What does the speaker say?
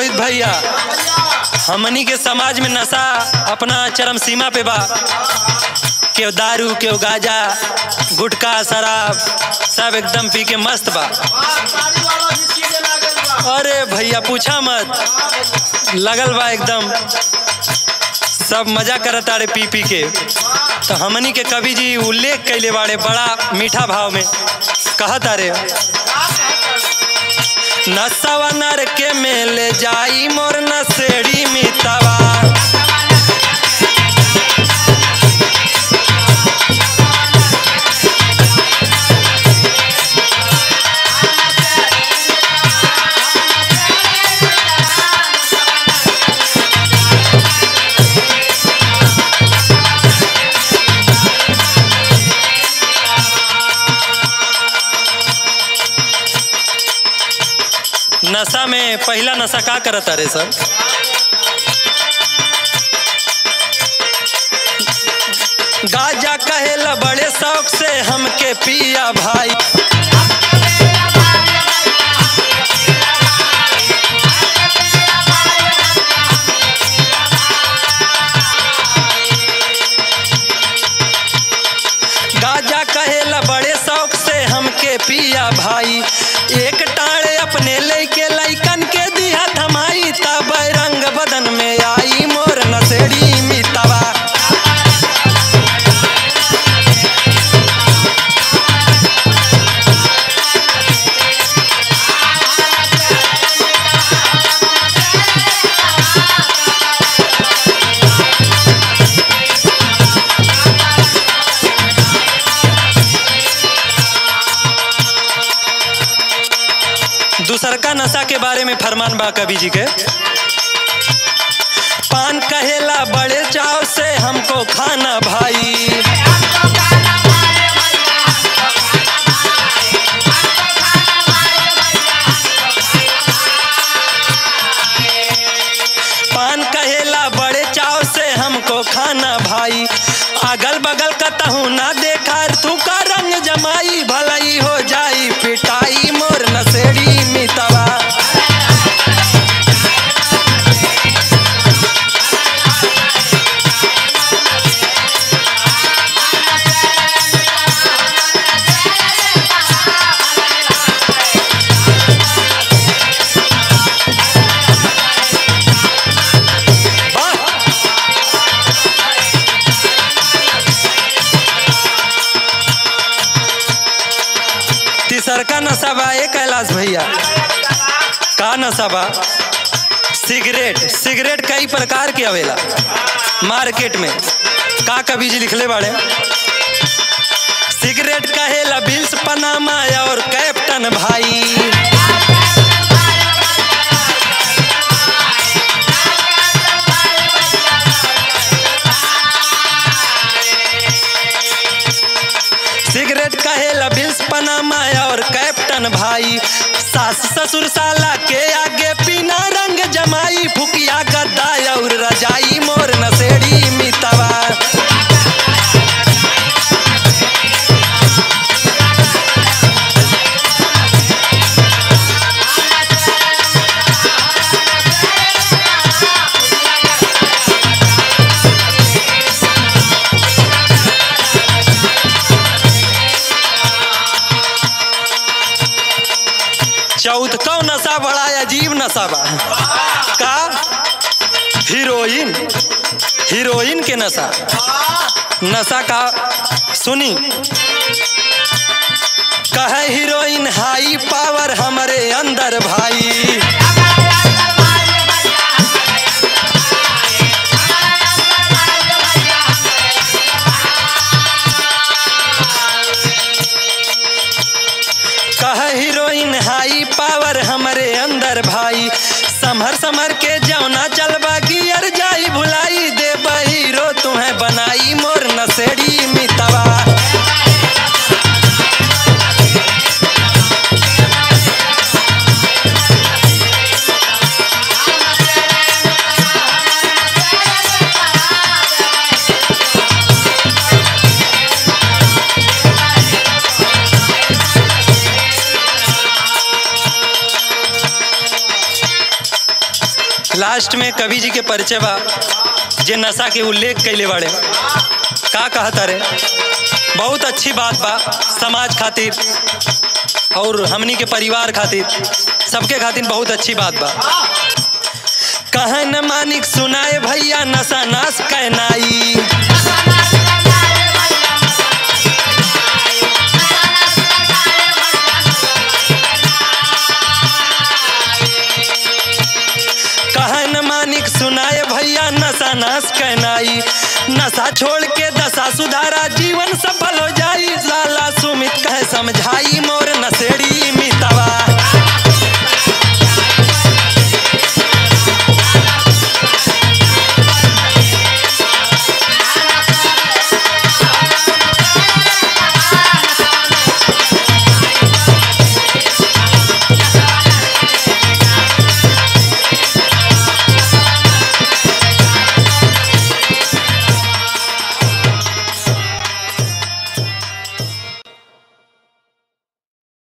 रोहित भैया हमनी के समाज में नशा अपना चरम सीमा पे बा केव दारू केव गाजा गुटखा शराब सब एकदम पी के मस्त बा अरे भैया पूछा मत लगल बा एकदम सब मजा करत तारे पी पी के तो हमनी के कवि जी उल्लेख कैले बाड़े बड़ा मीठा भाव में कहत तारे नसवा नर के मेले जाई मोर नसेड़ी मितवा नशा में पहला नशा का करत अरे सर गाजा कहेला बड़े शौक से हमके पिया भाई गाजा कहेला बड़े शौक से हमके पिया भाई एक टाणे अपने लेके लैकन के दिया थमाई तब रंग बदन में आई मोर नसेड़ी मितवा दूसरका नशा के बारे में फरमान बा कवि जी के पान कहेला बड़े चाव से हमको खाना भाई पान कहेला बड़े चाव से हमको खाना भाई अगल बगल का तहु ना देखा तू का रंग जमाई भलाई हो जाई पिटाई मोर नसेड़ी मितवा वाह! तीसरका नशा बा ए कैलाश भैया का नशा बा सिगरेट सिगरेट कई प्रकार के आवेला मार्केट में का कवि जी लिखले बाड़े सिगरेट कहेला बिल्स पनामा और कैप्टन भाई सिगरेट कहेला बिल्स पनामा और कैप्टन भाई सास ससुर साला के आगे पीना रंग जमाई फुकिया गद्दा और रजाई मोर नसेड़ी मितवा चौथ कौ नशा बड़ा अजीब नशा बा का हीरोइन हीरोइन के नशा नशा का सुनी कहे हीरोइन हाई पावर हमारे अंदर भाई कह हीरोइन हाई पावर हमारे अंदर भाई समहर समहर के जौना चलबा गियर जाई भुलाई दे हीरो तुम्हें बनाई मोर नसेड़ी मितवा लास्ट में कवि जी के परिचय बा जे नशा के उल्लेख कैले बाड़े का कहता रे बहुत अच्छी बात बा समाज खातिर और हमनी के परिवार खातिर सबके खातिर बहुत अच्छी बात बा कहे न मानिक सुनाए भैया नशा नाश कहनाई कहे न मानिक सुनाए भैया नशा नाश कहनाई नशा छोड़ के दशा सुधारा जीवन सफल हो जाई लाला सुमित कहे समझाई मो